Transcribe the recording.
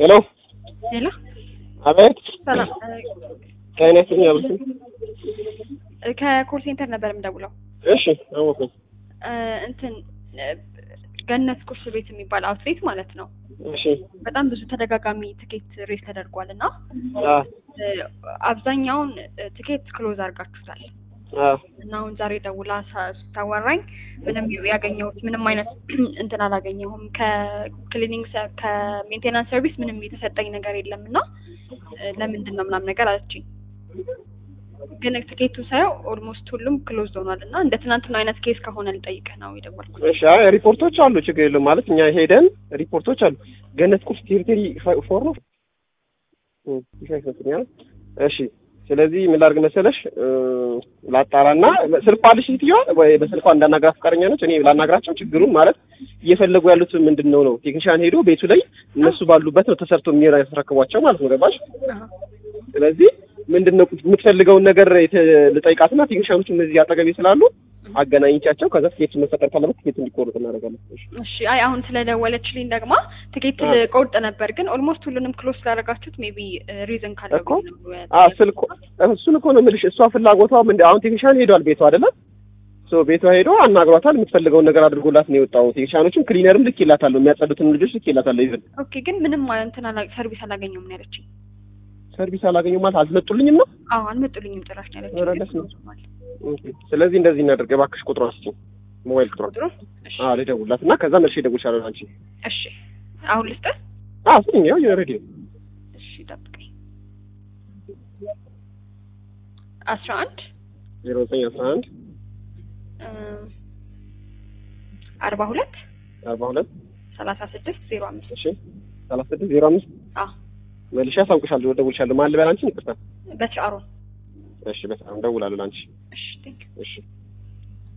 ሄሎ ሌላ አቤት ሰላም ከአይነት ያብልኝ እ ከኮል ሴንተር ነበር የምደውለው እሺ አወኩኝ እ እንትን እ ገነት ቁርስ ቤት የሚባል አውትሌት ማለት ነው እሺ በጣም ብዙ ተደጋጋሚ ትኬት ሬስ ተደርጓል እና አ እ አብዛኛውን እ ትኬት ክሎዝ አድርጋችሁታል አ እና አሁን ዛሬ ደውላ ሳ- ስታወራኝ ምንም ያገኘሁት ምንም አይነት እንትን አላገኘሁም ከክሊኒንግ ሰ- ከሜንቴናንስ ሰርቪስ ምንም የተሰጠኝ ነገር የለም እና እ ለምንድን ነው ምናምን ነገር አለችኝ ግን ትኬቱ ሳየው ኦልሞስት ሁሉም ክሎዝ ሆኗል እና እንደ ትናንትና አይነት ኬስ ከሆነ ልጠይቅህ ነው የደወልኩት እሺ አይ ሪፖርቶች አሉ ችግር የለውም ማለት እኛ ሄደን ሪፖርቶች አሉ ገነት ቁርስ ቴሪቴሪ ፋ- ፎር ነው እ ይሻይ ይመስለኛል እሺ ስለዚህ ምን ላድርግ መሰለሽ እ ላጣራና ስልኳ አለሽ ሴትዮዋ ወይ በስልኳ እንዳናግራት ፈቃደኛ ነች እኔ ላናግራቸው ችግሩን ማለት እየፈለጉ ያሉት ምንድን ነው ነው ቴክኒሻን ሄዶ ቤቱ ላይ እነሱ ባሉበት ነው ተሰርቶ የሚያስረክቧቸው ማለት ነው ገባሽ አሀ። ስለዚህ ምንድን ነው የምትፈልገውን ነገር የተ- ልጠይቃትና ቴክኒሻኖቹ እነዚህ አጠገቤ ስላሉ አገናኝቻቸው ከዛ ትኬት መፈጠር ካለበት ትኬት እንዲቆርጥ እናደርጋለን። እሺ። እሺ አይ አሁን ስለደወለችልኝ ደግማ ትኬት አዎ። ቆርጥ ነበር ግን ኦልሞስት ሁሉንም ክሎዝ ስላደረጋችሁት ሜቢ ሪዝን ካለው እኮ ብዬ ነው ያ- አ ስልኩ እሱን እኮ ነው የምልሽ። እሷ ፍላጎቷ ምንድ አሁን ቴክኒሻን ሄዷል ቤቷ አይደለም ሶ ቤቷ ሄዶ አናግሯታል። የምትፈልገውን ነገር አድርጎላት ነው የወጣው። ቴክኒሻኖቹም ክሊነርም ልክ ይላታለሁ፣ የሚያጸዱትን ልጆች ልክ ይላታለሁ። ይዘን ኦኬ ግን ምንም እንትን አላ- ሰርቪስ አላገኘሁም ነው ያለችኝ ሰርቪስ አላገኘሁም ማለት አልመጡልኝም ነው። አዎ አልመጡልኝም ጭራሽ ነው ያለችኝ ኧረ ግን ደስ ነው። close ሆኗል። ኦኬ። ስለዚህ እንደዚህ እናደርግ እባክሽ፣ ቁጥሯን ስጪኝ፣ ሞባይል ቁጥሯን። ቁጥሩ እሺ አዎ ልደውልላት እና ከዛ መልሼ እደውልልሻለሁ አንቺ። እሺ አሁን ልስጥህ አዎ ስጪኝ፣ ያው የሬዲዮ እሺ ጠብቀኝ አስራ አንድ ዜሮ ዘጠኝ አስራ አንድ አርባ ሁለት አርባ ሁለት ሰላሳ ስድስት ዜሮ አምስት እሺ ሰላሳ ስድስት ዜሮ አምስት አዎ መልሼ አሳውቅሻለሁ፣ እደውልልሻለሁ። ማን ልበል አንቺን? ይቅርታ። በትር አሮን እሺ በጣም እደውላለሁ ለአንቺ። እሺ ቴንክ እሺ